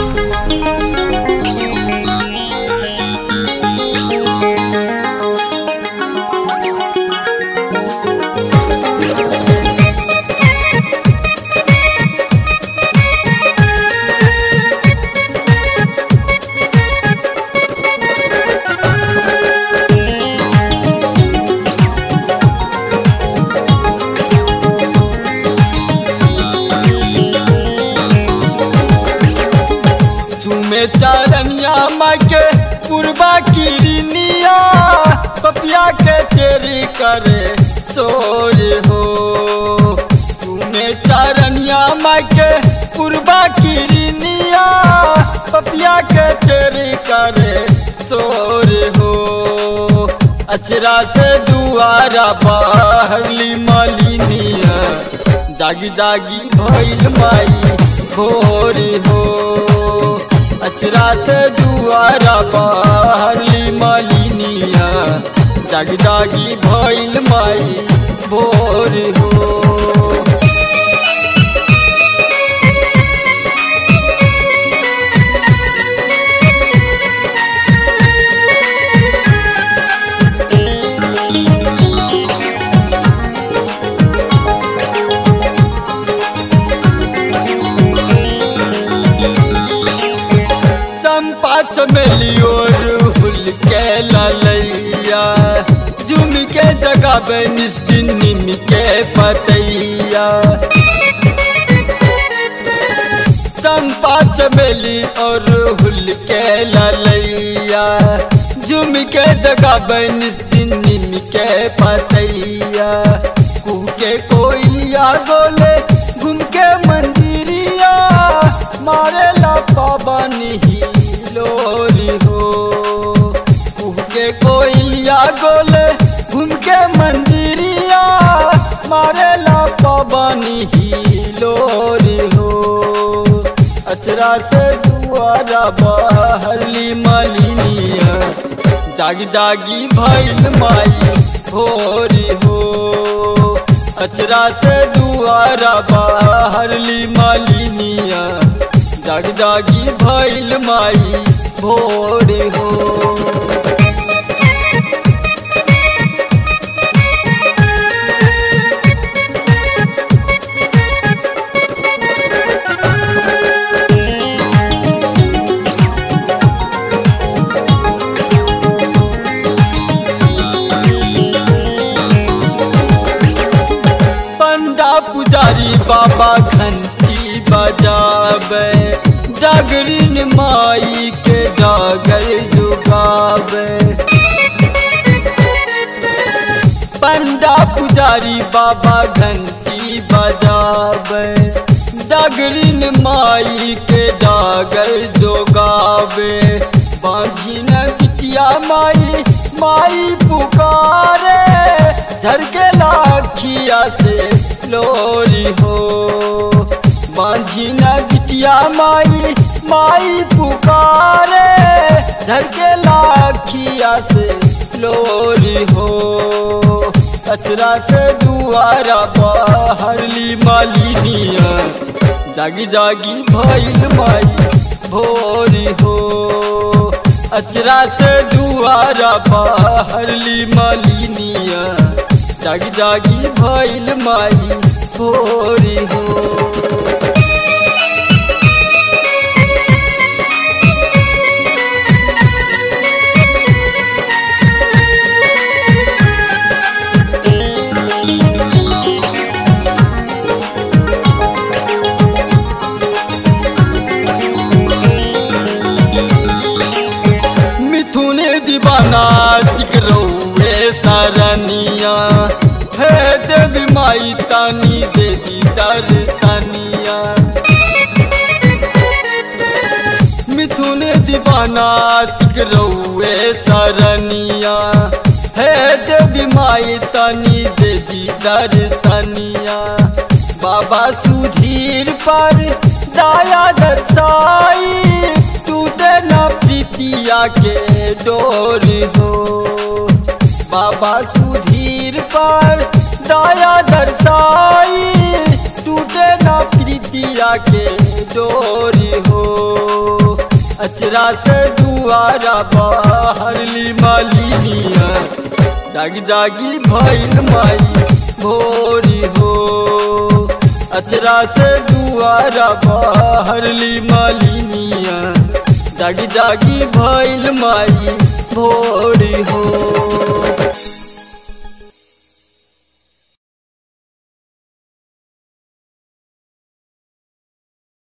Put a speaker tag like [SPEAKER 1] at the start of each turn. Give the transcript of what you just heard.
[SPEAKER 1] चूमे चारनिया माँ के पूर्वा किरनिया पपिया के तेरी करे सोर हो चूमे चारनिया माँ के पूर्वा किरनिया पपिया के तेरी करे सोर हो अचरा से दुआरा बहली मलिनिया जागी जागी भइल माई भोर हो अचरा से दुआरा बहली मलिनिया जागी जागी भइल माई भोर हो चंपा चमेली और हुल के ललैया झुम के जगह पे निस्दिन निम के पतैया चंपा चमेली और हुल के ललैया झुम के जगह पे निस्दिन निम के पतैया कुह के कोयलिया गोले घूम के मंदिरिया मारे ला पवन ही लोरी हो कुह के कोयलिया गोले घूम के मंदिरिया मारे ला पवन ही लोरी हो अचरा से दुआरा बहली मलिनिया जागी जागी भइल माई भोरी हो अचरा से दुआरा बहरली मालिनिया जाग जागी भइल माई भोर हो पंडा पुजारी बाबा घंटी बजावे डगरिन माई के डागर जुगावे पंडा पुजारी बाबा घंटी बजावे डगरिन माई के डागर जोगावे बांझी न बिटिया माई माई पुकारे झरके लाखिया से लोरी हो बांझी न बिटिया माई माई पुकारे झरके लाखिया से लोरी हो अचरा से दुआरा बहरली मालिनिया जागी जागी भइल माई भोरी हो अचरा से दुआरा बहरली मालिनिया जागी जागी भइल माई भोरी हो मिथुन दीवाना सिकरौए सरनिया हे देवी माई तानी देवी दर्शनिया मिथुन दीवाना सिकरौए सरनिया हे देवी माई तानी देवी दर्शनिया बाबा सुधीर पर दया दर्शाई टूटे न प्रीतिया के डोर हो बाबा सुधीर पर दया दर्शाई टूटे न प्रीतिया के डोर हो अचरा से दुआरा बहरली मालिनिया जागी जागी भइल माई भोरी हो अचरा से दुआरा बहरली मालिनिया जागी जागी भइल माई भोरी हो